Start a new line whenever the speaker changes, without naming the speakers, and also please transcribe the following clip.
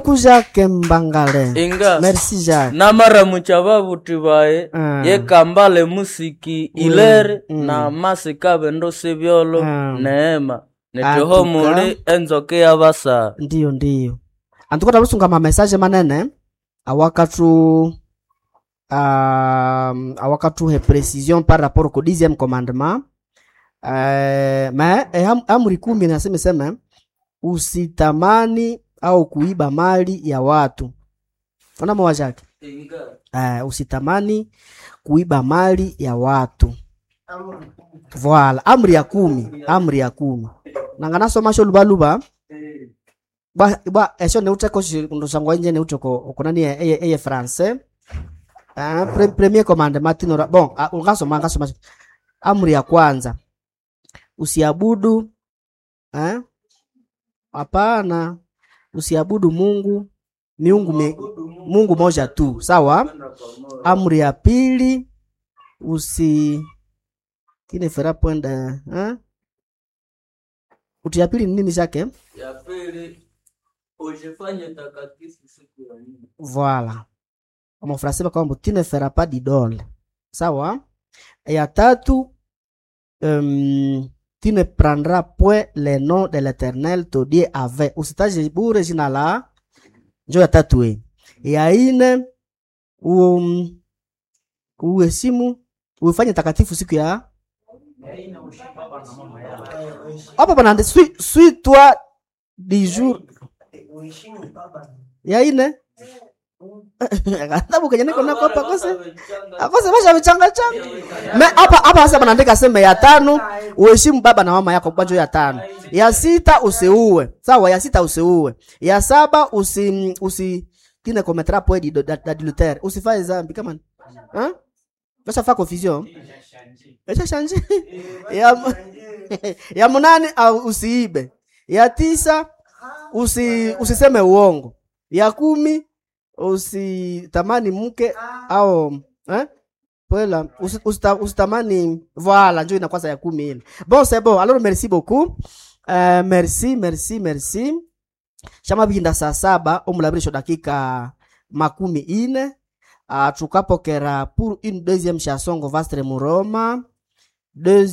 ku jacques mbangale
inga
merci jacques
namaramucha babuti baye
Ah.
yekambale musiki ilere
mm.
na masikabe ndo sibyolo
Ah.
neema nitiho
Atuka.
muli enzoke yabasa
ndiyo ndiyo antukota lusunga mamesaje manene awakatu um, awakatuhe precision par rapport ko dixième commandement uh, ma eh, am, amri kumi nasema sema usitamani au kuiba mali ya watu ona mawa jake uh, usitamani kuiba mali ya watu voila amri ya kumi amri ya kumi nanganasoma lubaluba bwa bwa esho neuteko ndosangwa inje neuteko okonani eye eye français ah pre, premier commandement tinora bon ah, ungasoma ngasoma amri ya kwanza usiabudu eh hapana usiabudu Mungu miungu me, Mungu moja tu sawa amri ya pili usi kine fera pwenda eh uti ya pili ni nini chake
ya pili ujifanye takatifu siku ya nne
Voilà. En français, kwamba tu ne feras pas d'idole. Sawa? Ya tatu, um, tu ne prendras point le nom de l'éternel ton Dieu avec. Usitaje bure jina la njo ya tatu hii. Ya ine, um, uheshimu uifanye takatifu siku ya hapa panande suis, suis toi du jour ya ine katabu kenye niko nako hapa kose akose basha vichanga changa me hapa hapa sasa banaandika sema ya tano uheshimu baba na mama yako kwanza ya tano ya sita usiue sawa ya sita usiue ya saba usi usi tine kometra po di d'adultère usifanye zambi kama hein basa fa confusion Acha shanje ya mu- ya munane au usiibe ya tisa usi usiseme uongo ya kumi usitamani mke au eh? Pwela, usi- usita- usitamani voilà njo inakwasa ya kumi ile bon c'est bon alors merci beaucoup euh, merci merci merci shama bihinda saa saba omulabirisho dakika makumi ine uh, tukapokera pour une deuxième chanson ngo vastre muroma Deux